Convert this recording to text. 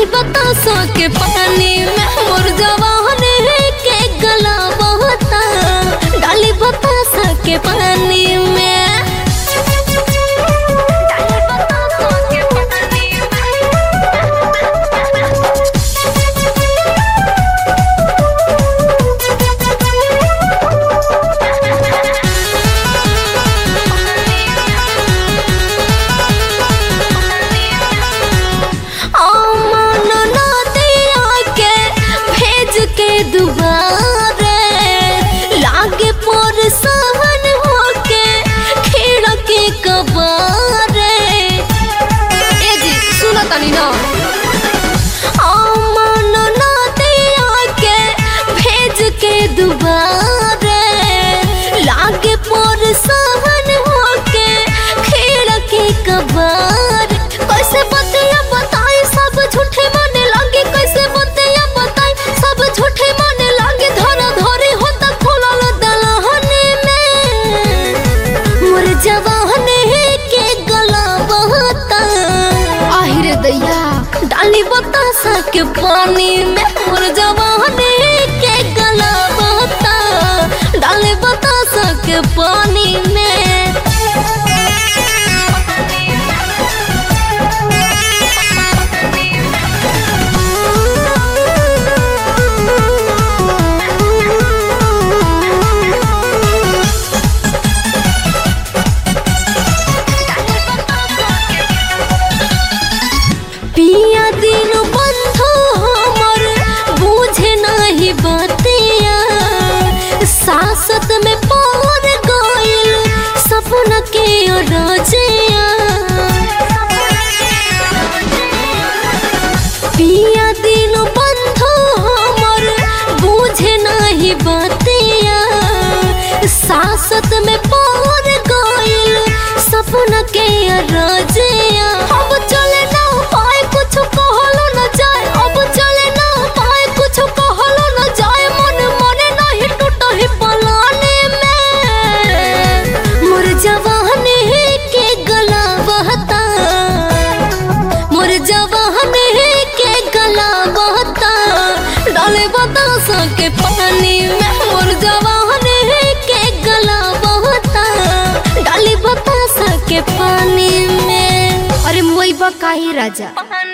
बतासो के पानी में मोर जवान के गला बहता डाली बतासा के पानी में डाली बतासो के पानी अमन नदिया के भेज के दुबारे लागे पर सहन होके खिड़की कबारे ए जी सुनो तनी ना अमन नदिया के भेज के दुबारे लागे पर सहन होके खिड़की कबार कैसे बतिया बताई सब झूठे माने लागे कैसे बतिया बताई सब झूठे माने लागे धरा धरी होता खुलल दलहने में मोर जवान के गला बहता आहिरे दैया डाली बतासा के पानी में मोर जवान के गला बहता डाली बतासा के पानी में पिया दिन बंधु हमर बूझे नहीं बतिया सासत में पौर गइल सपना के रजिया पिया दिन बंधु हमर बूझे नहीं बतिया सासत में पौर गइल सपना के रजिया अब चले ना पाए कुछ कहलो न जाए अब चले ना पाए कुछ कहलो न जाए मन मने नहीं टूटही पलाने में मोर जवान के गला बहता मोर जवान के गला बहता डाले बतासा के पानी में मोर जवान के गला बहता डाली बतासा के पानी में अरे मोई बा काहे राजा